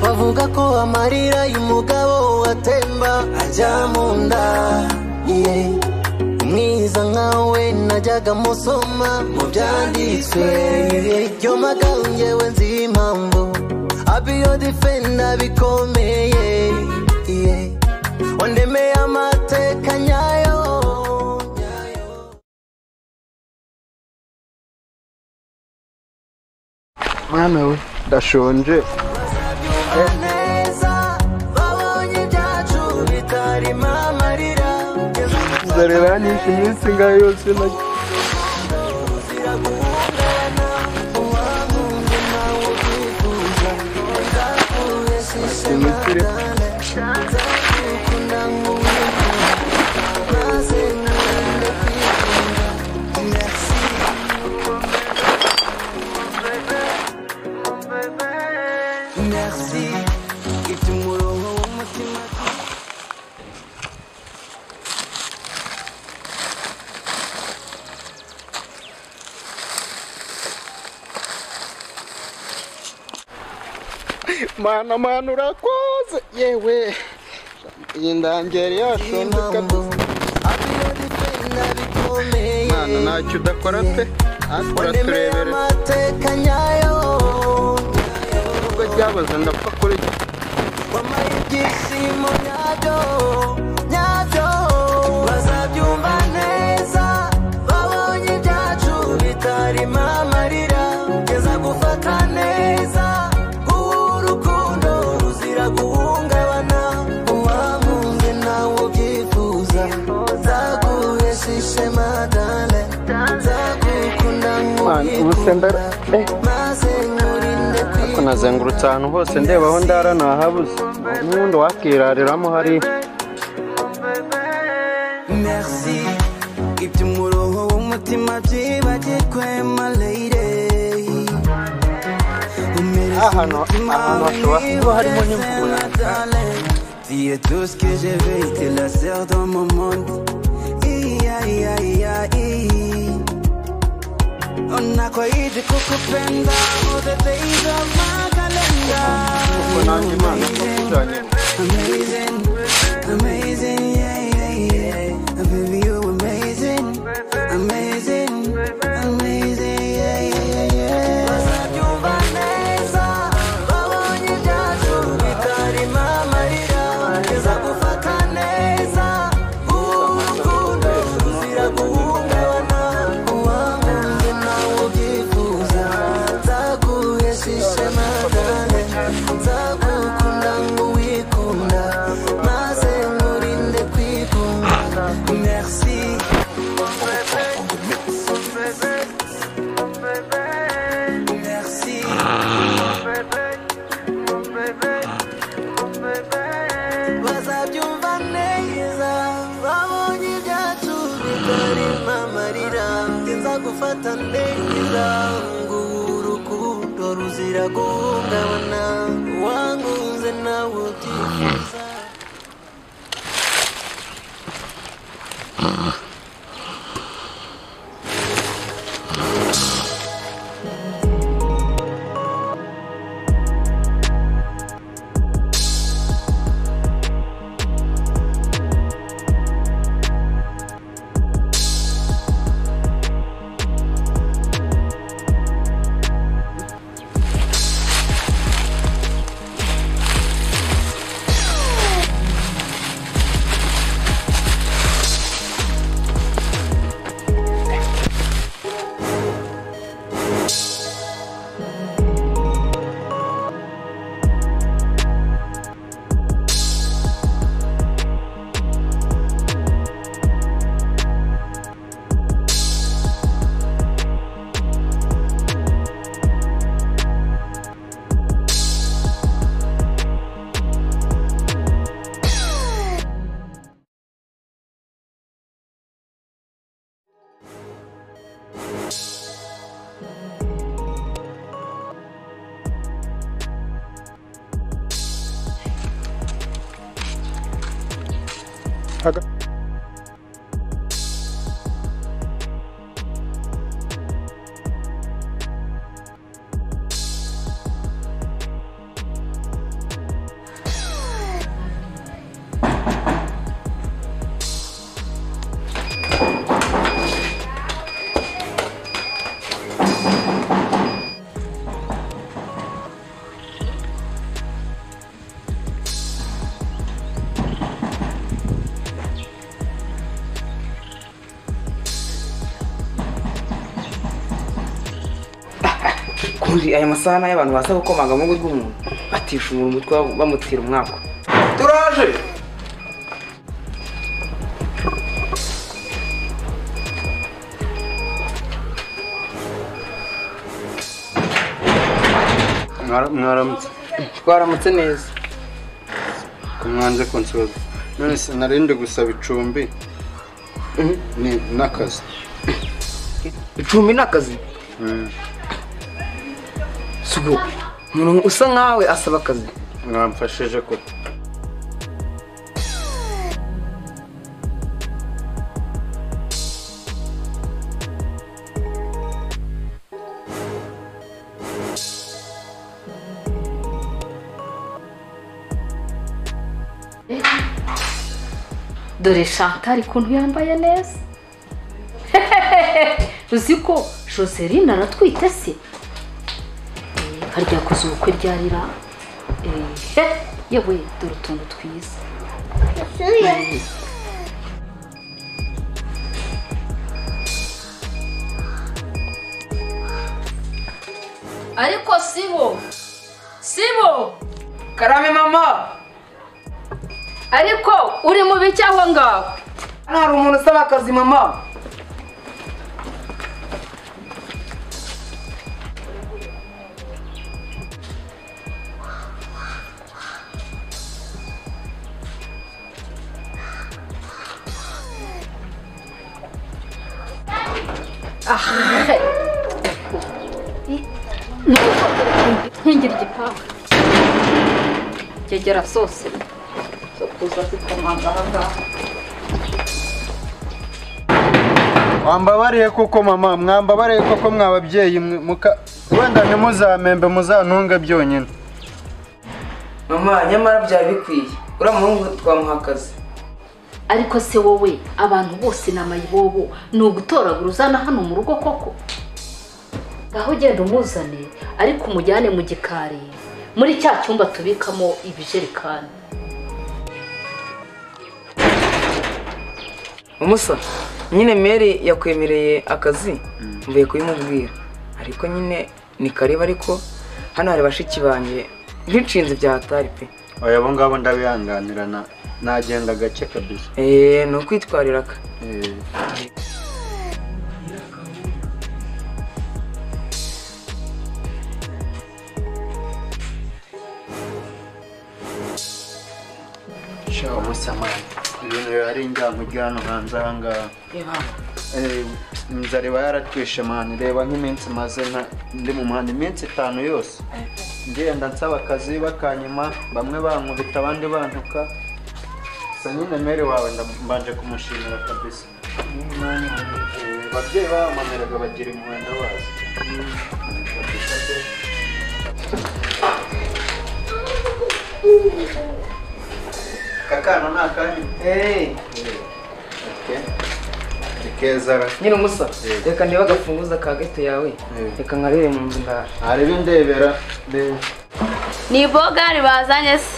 bavuga ko amarira y'umugabo atemba ajya mu nda yeah. umwiza nkawe najyaga musoma mu byanditswe yo magambo njyewe nzi impamvu abiyo difenda bikomeye yeah. wandemeye amateka nyayo mwana we ndashonje neza babonye ibyacu bitarimo amarira inzara iranyishe iminsi ngayo yose nake imikire mana mana urakoze yewe iyi ndangeri yashonje kabisa mana ntacyo udakora pe ariko uraturebere amateka nyayo ubwo ryabaze ndapfa kuri wampaye ibyishimo nyabyo nyabyo bazabyumva neza babonye ibyacu bitarimo amarira geza gufata neza guha urukundo ruzira guhungabana uwamunze nawe ubyifuza nzaguhesha ishema dane nzagukunda Mana, ubu se ndara- eh. maze nkurinde ariko nazengurutse ahantu hose ndeba aho ndara ntahabuze n'ubundi wakirariramo hariya Merci iby'umurongo w'umutima byibagirwe maleyire Ahantu- ahantu hashobora kuba harimo n'imvura. Tu es tout ce que je veux, t'es la sœur dans mon monde. Aïe, aïe, aïe, aïe. Unakoidi kukupenda all the days of my calendar. ubwo nanjye imana ikubyanye Amazing, amazing, yeah, yeah, yeah. Baby, you amazing, amazing, amazing, yeah, yeah, yeah. Bazabyumva neza, babonye ibyacu bitarimo amarira. Bageza gufata neza, urukundo ruzira guhungabana. Uwankunze nawe ubyifuza, nzaguhesha ishema dane. Nzagukunda nk'uwikunda, maze nkurinde kwikunda. Merci. Merci. bazabyumva neza babonye ibyacu bitarimo amarira nza gufata neza ngo urukundo ruzira guhungabana wangunze nawe ubyifuza Aga- kundi aya masahani y'abantu baza gukomaga mu rugo rw'umuntu batisha umuntu umutwe bamutira umwaka turaje Mwara- mwaramutse twaramutse neza ko mwanze kunsuhuza none se nari ndi gusaba icumbi ni n'akazi icumbi ni akazi Mm. sugo umuntu usa nkawe asaba akazi mwamfashije koko dore shantari ukuntu yambaye neza uzi ko joseline aratwite se Eh, harya koze ubukwe ryarira yewe dore utuntu twiza ariko sibo sibo karame mama ariko uri mu biki aho ngaho hano hari umuntu usaba akazi mama nkingira igipangu kegera zose zo kuza zikomanga aha ngaha wambabariye koko mama mwambabariye koko mwababyeyi mwe- muka wenda ntimuzamembe muzantunge byonyine mama nyamara byari bikwiye uriya muhungu twamuha akazi ariko se wowe abantu bose ni amayibobo ni ugutoragura uzana hano mu rugo koko ngaho ugenda umuzane ariko umujyane mu gikari muri cya cyumba tubikamo ibijerekani umusa nyine meri yakwemereye akazi mvuye kubimubwira ariko nyine ni kareba ariko hano hari bashiki banjye ntinshinze ibya hatari pe oya abo ngabo ndabihanganira na- nagenda gake kabisa eee ni ukwitwarira ka Eh, sha ubusamani ibintu biba ari injyamujyi hano hanze aha ngaha reba hano Eh, inzara iba yaratwishe mani reba nk'iminsi maze nta- ndi mu muhanda iminsi itanu yose ngenda nsaba akazi bakanyuma bamwe bankubita abandi bantuka gusa nyine mere wawe nda- mbanje kumushimira kabisa Eh, ababyeyi bamameraga bagira impuhwe ndabazi Kabisa pe. aka kana ni akanyu eee Okay. ni keza ra nyine umusa Eh. reka ndebe agafunguzo ka gato yawe Eh. reka nkarebe mu nzu ndaje arebe indebera reba ni bogari bazanye se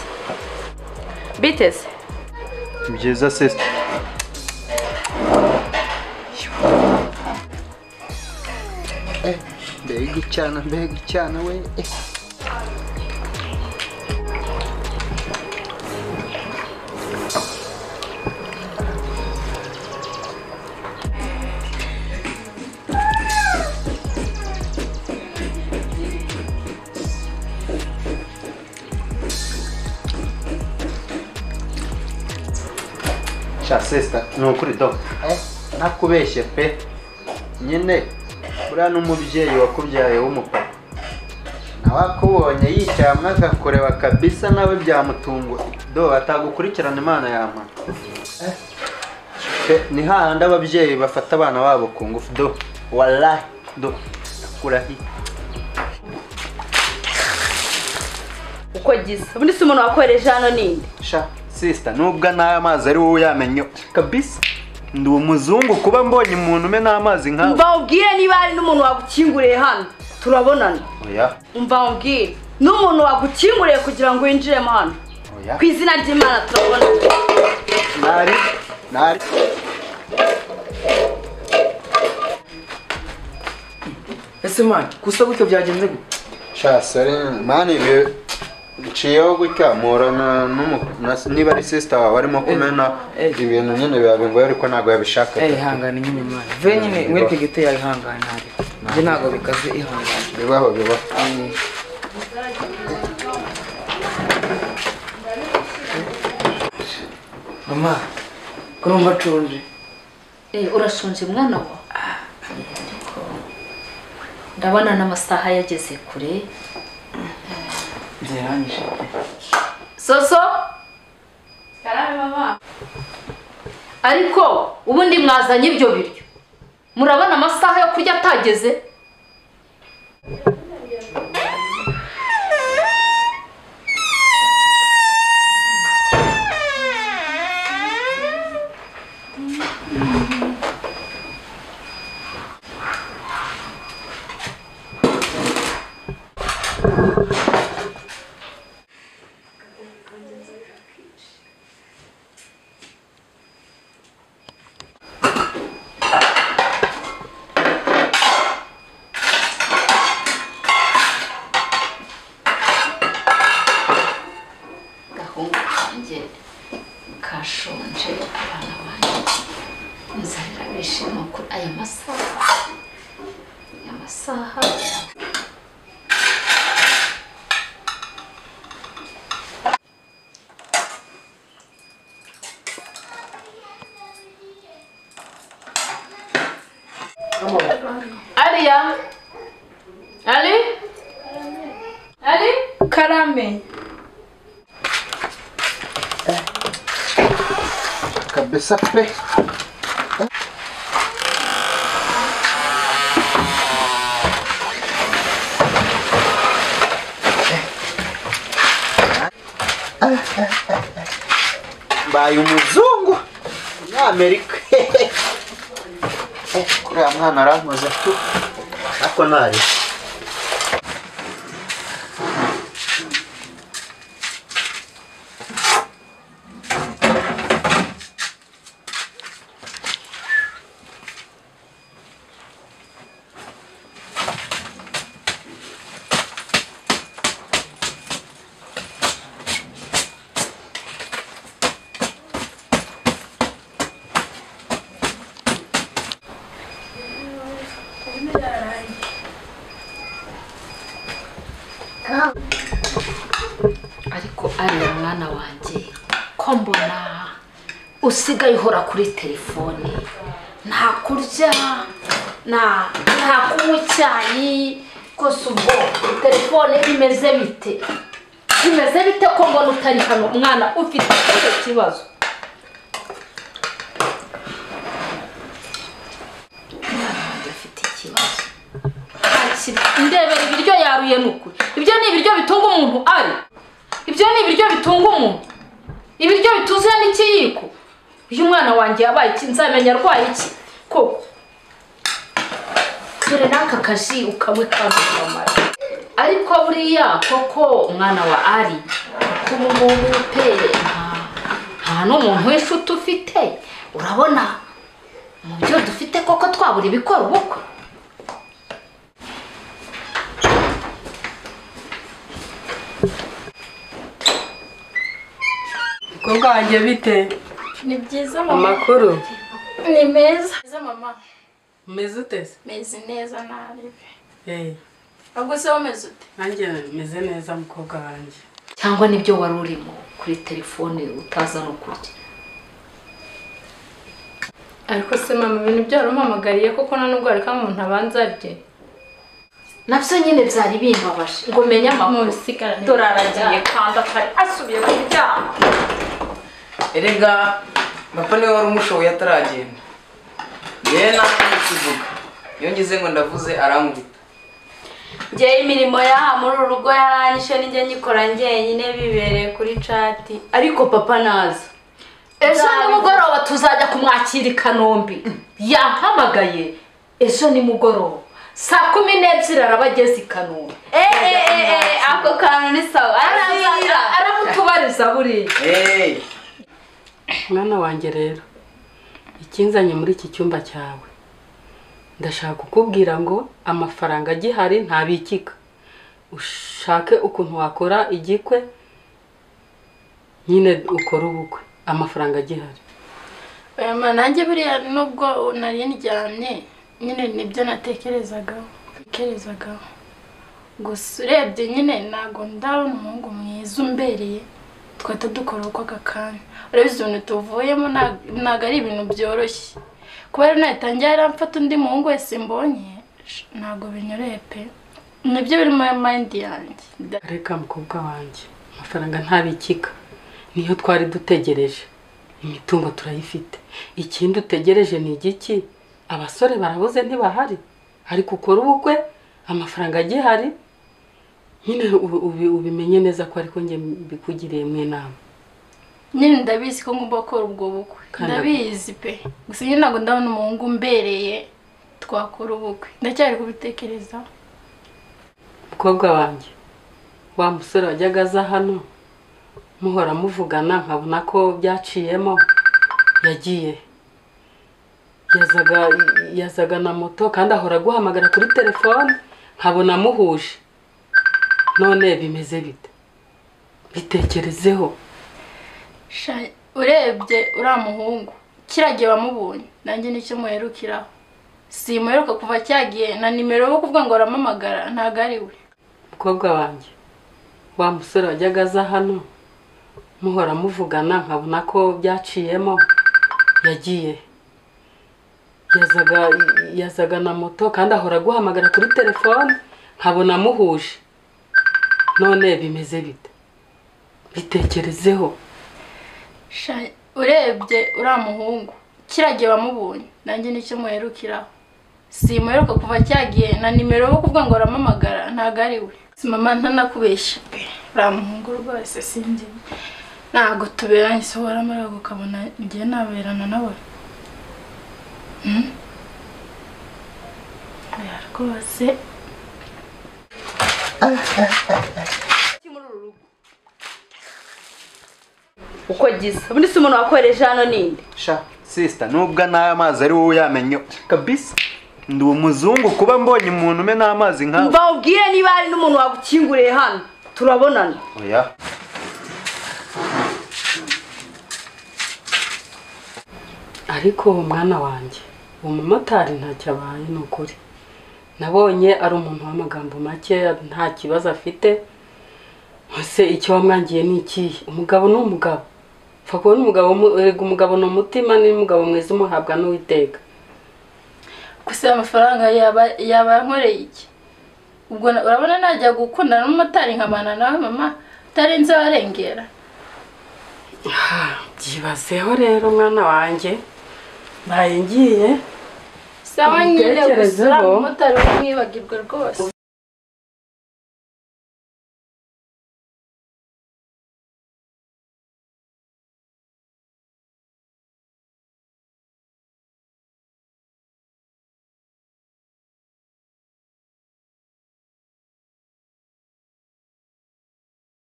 biteze byiza sisita mbega icyana mbega icyana we eh. sha sisita ni ukuri do eh, ntakubeshye pe nyine buriya n'umubyeyi wakubyaye w'umupapa nawe akubonye yicyamwe akakureba kabisa nawe byamutunguye do atagukurikirana imana yamara pe ni hahandi ababyeyi bafata abana babo ku ngufu do warahi do nakurahi uko giza ubundi si umuntu wakohereje hano ninde sha sisita nubwo nayo amazi ari wowe uyamenye kabisa ndi umuzungu kuba mbonye umuntu umena amazi nkawe mbawubwire niba hari n'umuntu wagukinguriye hano turabonana oya mbawubwire n'umuntu wagukinguriye kugira ngo winjiremo hano oya ku izina ry'imana turabonana nari nari ese mani gusa gutyo byagenze gute sha sore mani ibi nciyeho gutya mpura na- n'umu- na- niba ari sisita wawe arimo kumena Eh. ibintu nyine biba bigoye ariko ntabwo yabishaka eh ihangane nyine mani ve nyine mwe pegete yawe ihangane ntabwo ibyo ntabwo bikaze ihangane bibaho bibaho Eh, mama ko numva nshonje Eh, urashonje mwana wa ndabona n'amasaha yageze kure nzirangije soso ariko ubundi mwazanye ibyo biryo murabona amasaha yo kurya atageze gahungu kanjye kashonje abana banjye nzarira bishima kuri aya masaha aya masaha ariya ari ari karame kabisa pe mbaye umuzungu umunyamerika kuriya mwana arankoze tu ariko ntari ariko ariya mwana wanjye ko mbona usigaye uhora kuri telefone nta kurya nta nta kunywa icyayi rwose ubwo telefone imeze bite imeze bite ko mbona utari hano umwana ufite icyo kibazo umwana wanjye afite ikibazo ndebera ibiryo yaruye ni ukuri ibyo ni ibiryo bitunga umuntu ari ibyo ni ibiryo bitunga umuntu ibiryo bituzuye n'ikiyiko uyu mwana wanjye yabaye iki nzamenya arwaye iki ko dore n'aka kaji ukanywe kamamara ariko buriya koko umwana wa ari kuba umuntu pe nta- nta n'umuntu w'inshuti ufite urabona mu byo dufite koko twabura ibikora ubukwe umukobwa wanjye bite Ni byiza mama. amakuru Ni meza. Meza mama. umeze ute se Meze neza nabi. Eh, Ahubwo se wameze ute? nanjye meze neza mukobwa wanjye cyangwa nibyo wari urimo kuri telefone utaza no kurya Ariko se mama ibintu byaramuhamagariye koko nta nubwo hareka umuntu abanza arye. nabyo nyine byari bimbabaje ngo menye amakuru Mubisigara dore aragiye kandi atari asubiye kuryama erega papa niwe wari umushoboye ataragenda yewe nawe ntikivuga iyo ngize ngo ndavuze arankubita njyewe imirimo yaha muri uru rugo yaranyishe n'ijye nyikora njyenyine bibereye kuri cati ariko papa naza ejo nimugoroba tuzajya kumwakira i kanombe yampamagaye ejo nimugoroba saa kumi n'ebyiri araba ageze i kanombe eee ako kantu ni sawa araza aramutubariza buriya eee mwana wanjye rero ikinzanye muri iki cyumba cyawe ndashaka kukubwira ngo amafaranga agihari ntabikika ushake ukuntu wakora igikwe nyine ukore ubukwe amafaranga agihari oya nanjye buriya nubwo nari ndyamye nyine nibyo natekerezagaho natekerezagaho gusa urebye nyine ntabwo ndabona umuhungu mwiza umbereye twahita dukora uko aka kanya urabizi ibintu tuvuyemo nta- ntabwo ari ibintu byoroshye kubera nahita njya yaramfata undi muhungu wese mbonye sh- ntabwo binyoroye pe nibyo biri muri mayindi yanjye Da- reka mukobwa wanjye amafaranga ntabikika niyo twari dutegereje imitungo turayifite ikindi utegereje ni igiki abasore barabuze ntibahari ariko ukora ubukwe amafaranga agihari nyine ubi- ubi- ubimenye neza ko ariko njye mbikugiriyemo inama nyine ndabizi ko ngomba gukora ubwo bukwe Kandi- ndabizi pe gusa nyine ntabwo ndabona umuhungu umbereye twakora ubukwe ndacyari kubitekereza mukobwa wanjye wa musore wajyaga aza hano muhora muvugana nkabona ko byaciyemo yagiye yazaga yazaga na moto kandi ahora aguhamagara kuri telefone nkabona amuhuje none bimeze bite bitekerezeho Sha, urebye uriya muhungu kiragiye wamubonye nanjye nicyo muherukiraho simuheruka kuva cyagiye na nimero yo kuvuga ngo arampamagara ntabwo ari we mukobwa wanjye wa musore wajyaga aza hano muhora muvugana nkabona ko byaciyemo yagiye yazaga yazaga na moto kandi ahora aguhamagara kuri telefone nkabona amuhuje none bimeze bite bitekerezeho Sha, urebye uriya muhungu kiragiye wamubonye nanjye nicyo muherukiraho simuheruka kuva cyagiye na nimero yo kuvuga ngo arampamagara ntabwo ari we Si mama ntanakubeshya pe uriya muhungu rwose sinjye ntabwo tuberanye se waramara ukabona njye naberana nawe Hmm? Oya, rwose uko gisa ubundi si umuntu wakohereje hano ninde sha sisita nubwo n'amazi ari wowe uyamenye kabisa ndi umuzungu kuba mbonye umuntu umena amazi nkawe mva ubwire niba hari n'umuntu wagukinguriye hano turabonana oya ariko mwana wanjye umumotari ntacyo abaye ni ukuri nabonye ari umuntu w'amagambo make nta kibazo afite ese icyo wamwangiye ni ikihe umugabo ni umugabo upfa kubona umugabo mu- erega umugabo ni umutima n'umugabo mwiza umuhabwa n'uwiteka gusa aya amafaranga yaba yaba yankoreye iki ubwo na- urabona najya gukundana n'umumotari nkabana nawe mama utarenze warengera Ah, byibazeho rero mwana wanjye mbaye ngiye sawa nyine gusa Ubitekerezeho. uriya mumotari wamwibagirwa rwose